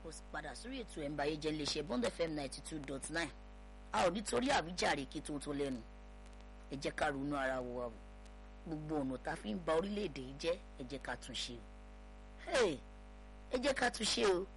káàbọ̀ padà sórí ètò ẹ̀ǹbàyé jẹ́ iléeṣẹ́ bond fm ninety two dot nine a ò nítorí àwíjàre kí tó tó lẹ́nu ẹ jẹ́ ká ronú ara wa o gbogbo ọ̀nà tá a fi ń ba orílẹ̀-èdè yìí jẹ́ ẹ jẹ́ ká tún ṣe o ẹ jẹ́ ká tún ṣe o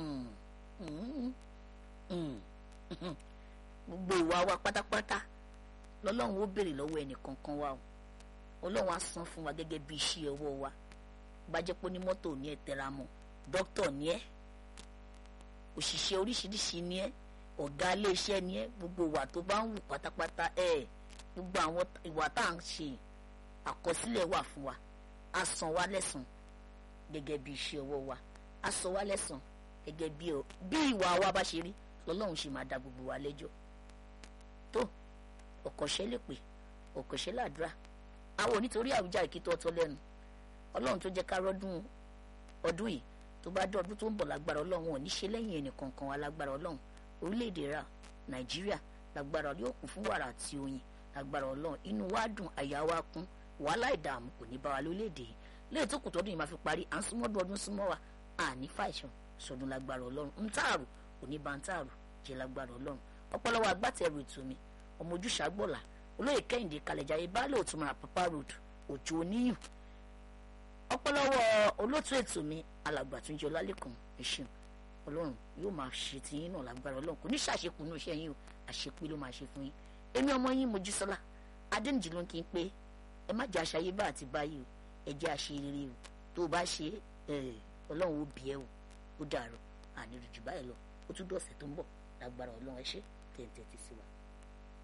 gbogbo ìwà wa pátápátá lọ́lọ́run ó béèrè lọ́wọ́ ẹnì kankan wa o ọlọ́run á san fún wa gẹ́gẹ́ bí iṣẹ́ ọwọ́ wa bá jẹ́ pé onímọ́tò ní ẹ tẹra mọ́ dókítà ní ẹ òṣìṣẹ́ oríṣiríṣi ní ẹ ọ̀gá iléeṣẹ́ ní ẹ gbogbo ìwà tó bá ń wù pátápátá ẹ gbogbo àwọn ìwà tá à ń ṣe àkọsílẹ̀ wà fún wa á san wá lẹ́san gẹ́gẹ́ bí iṣẹ́ ọwọ́ wa á san wá lẹ́san gẹ́gẹ́ bí bí ìwà wa bá ṣe rí lọ́lọ́run ṣe máa da gbogbo wa lẹ́jọ́ tó ọ̀kọ̀ṣẹ́ lè pè ọ̀kọ̀ṣẹ́ làdúrà àwọn onítorí àwùjá ìkítọ́ ọtọ lẹ́nu ọlọ́run tó jẹ́ ká rọ́dún ọdún yìí tó bá dé ọdún tó ń bọ̀ lágbára ọlọ́run ò ní ṣe lẹ́yìn ẹnì kankan wa lágbára ọlọ́run orílẹ̀-èdè ra nàìjíríà lágbára yóò kún fún wàrà àti oyin lágbára ọlọ́run inú wa dùn àyà wa kún wàhálà ìdààmú kò ní bá wa lórílẹ̀-èdè yìí léyìí tó kù tọdún yìí máa fi parí à ń súnmọ́dún ọdún súnmọ́ wa àní fàìsàn sọdún lágbára ọlọ́run ń tààrù kò ní bá ń tààrù jẹ́ lágbára ọlọ́run ọpọlọwọ agbátẹrù ètò mi ọmọ ojúṣàgbọ̀là olóyè kẹ́hìndé kalẹ̀jáyé baálé òtúmọ̀ àpapá road òjò oníyùn ọpọlọwọ olótú ètò mi alàgbà tó ń jẹ ọlálẹ́kùn ẹ̀ṣin ọlọ́run yóò máa ṣe ti yín náà lágbára ọlọ́run kò ní ṣàṣekù ní iṣẹ́ yín o àṣepé ló máa ṣe fún yín èmi ọmọ yín mojísọ́lá adéǹjì ló ń kí n pé ẹ má jẹ́ àṣàyé bá àti báyìí o ẹ jẹ́ àṣeyẹrẹ o tó o bá ṣe ọlọ́run ó bí ẹ o ó dàrú àní rìjù báyìí lọ ó tún dọ̀sẹ̀ tó ń bọ̀ lágbára ọlọ́run ẹ ṣe tẹ̀ǹtẹ̀ ti sí wa.